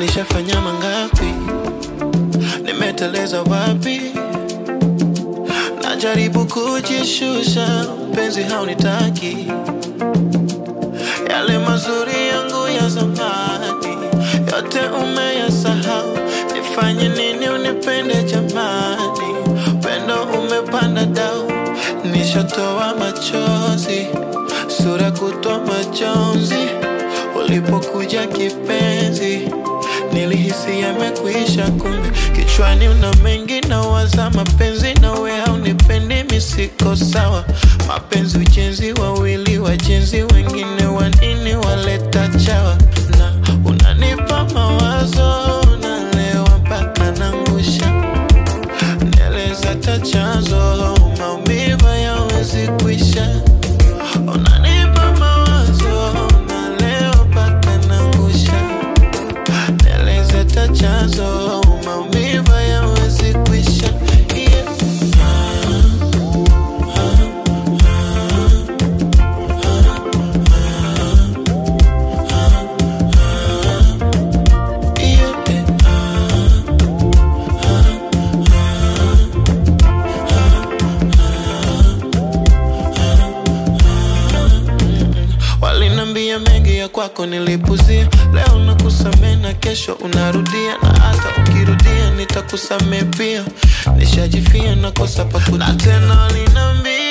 nishafanya mangapi nimeteleza wapi najaribu kujishusha mpenzi haunitaki yale mazuri yangu ya zamani yote umeyasahau nifanye nini unipende jamani pendo umepanda dau nishatoa machozi sura kutwa majonzi ulipokuja kipenzi nilihisi yamekwisha kumbe kichwani una mengi na waza mapenzi nawe haunipendi misiko sawa mapenzi ujenzi wawili wajenzi wengine wanini waleta chawa na unanipa mawazo nalewa mpaka nangusha nieleza ta chanzo maumivu yawezi kuisha unanipa mawazo nalewa mpaka nangusha nieleze ta chanzo maumivu yawezi kuisha yeah. Yeah. Walinambia mengi ya kwako nilipuzia, leo nakusamee na kesho unarudia, na hata ukirudia nitakusamee pia. Nishajifia nakosa paku na tena walinambia